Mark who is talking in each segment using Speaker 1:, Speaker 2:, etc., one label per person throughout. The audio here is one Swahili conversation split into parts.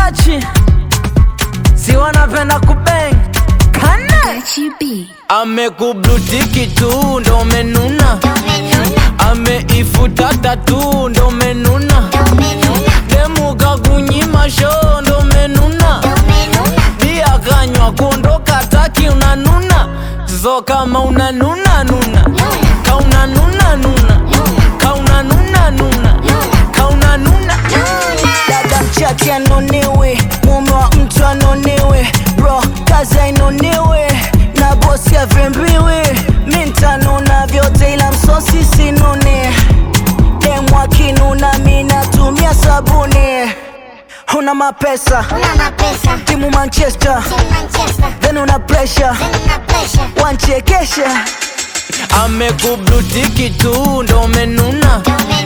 Speaker 1: Gachi si wanapenda kubeng kane amekublutiki tu ndo menuna ameifuta tatu ndo menuna demuka kunyima sho ndo menuna bia kanywa kuondoka taki unanuna zo kama unanuna nuna kauna nuna nuna kauna nuna nuna kauna nuna
Speaker 2: dada mchache anonewe mume wa mtu anonewe bro kazi ainonewe na bosi avembiwe mi ntanuna vyote ila msosi sinune demu akinuna mi natumia sabuni una mapesa timu manchester then una pressure wanchekesha
Speaker 1: amekublutiki tu ndo menuna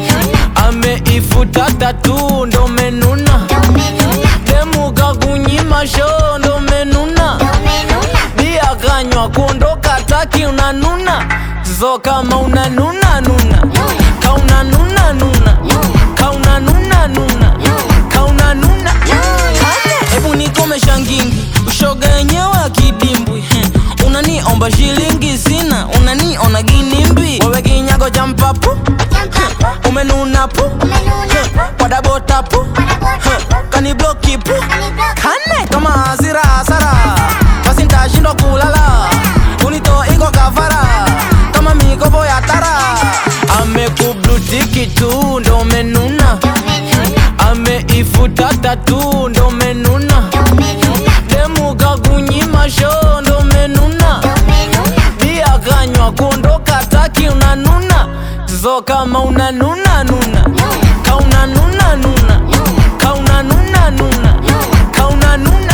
Speaker 1: ameifuta tatu ndo menuna demuka kunyima sho ndo menuna bia kanywa kuondoka taki unanuna zo kama unanuna nuna kauna nuna nuna kauna nuna nuna kauna nuna hebu nikomesha ngingi ushoga yenyewe akidimbwi Heh, unaniomba shilingi sina unaniona ginimbi wewe kinyago cha mpapu umenuna pu wadabota pu kanibloki pu kane kama hasira hasara basi ntashindwa kulala unito iko kafara kama mikopo ya tara amekublutiki tu ndo menuna ameifuta tatu ndo menuna demuka kunyima sho ndo menuna bia kanywa kuondoka taki unanuna zo kama unanuna nuna kauna nuna nuna kauna nuna nuna kauna nuna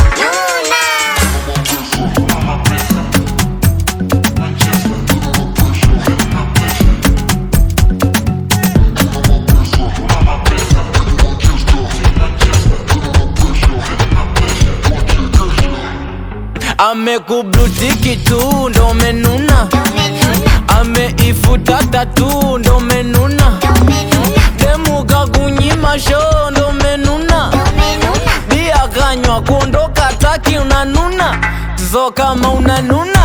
Speaker 1: amekublutiki tu ndo menuna ameifuta tatu ndo menuna demuka kunyima sho ndo menuna bia kanywa kuondoka taki unanuna zo kama unanuna